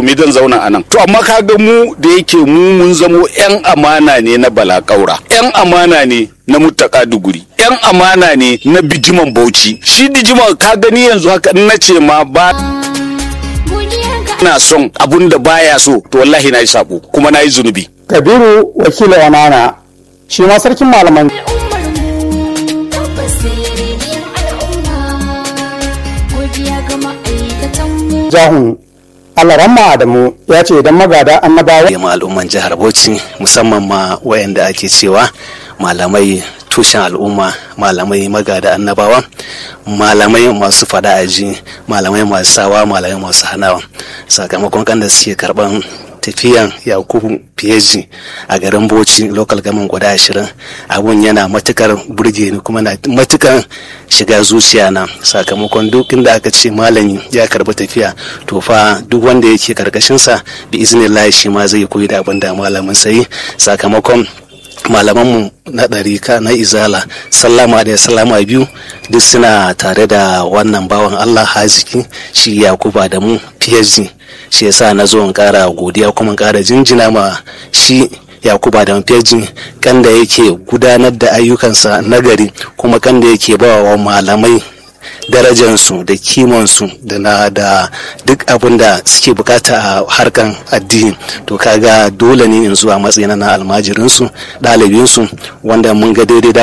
me zan zauna a nan to amma kaga mu da yake mu mun zamo yan amana ne na balakaura yan amana ne na mutaka duguri yan amana ne na bijiman bauchi shi bijiman ka gani yanzu haka in na ce ma ba na son abun da baya so to wallahi na yi sabo kuma na yi zunubi kabiru wakila wanana shi ma sarkin malaman jahun alaramma adamu ya ce idan magada annabawa ma al'umman jihar bauchi musamman ma wayanda ake cewa malamai tushen al'umma malamai magada annabawa malamai masu fada aji malamai masu sawa malamai masu hanawa sakamakon kan da suke karban tafiyan yakubu fiyeji a garin bauchi local gaman guda ashirin abun yana matukar burge ni kuma na matukar shiga zuciya na sakamakon duk inda aka ce malami ya karbi tafiya to fa duk wanda yake karkashinsa bi iznillahi shi ma zai koyi da abin da malamin sai sakamakon malamanmu na ɗarika na izala sallama da sallama biyu duk suna tare da wannan bawan allah haziki shi yakuba da mu phd shi yasa na zo in kara godiya kuma in kara jinjina ma shi yakuba da phd kan da yake gudanar da ayyukansa nagari kuma kan da yake ba wa malamai darajansu da kimansu da na da duk abin da suke bukata a harkan addini to kaga dole ne in zuwa matsayin na almajirinsu ɗalibinsu wanda mun ga daidai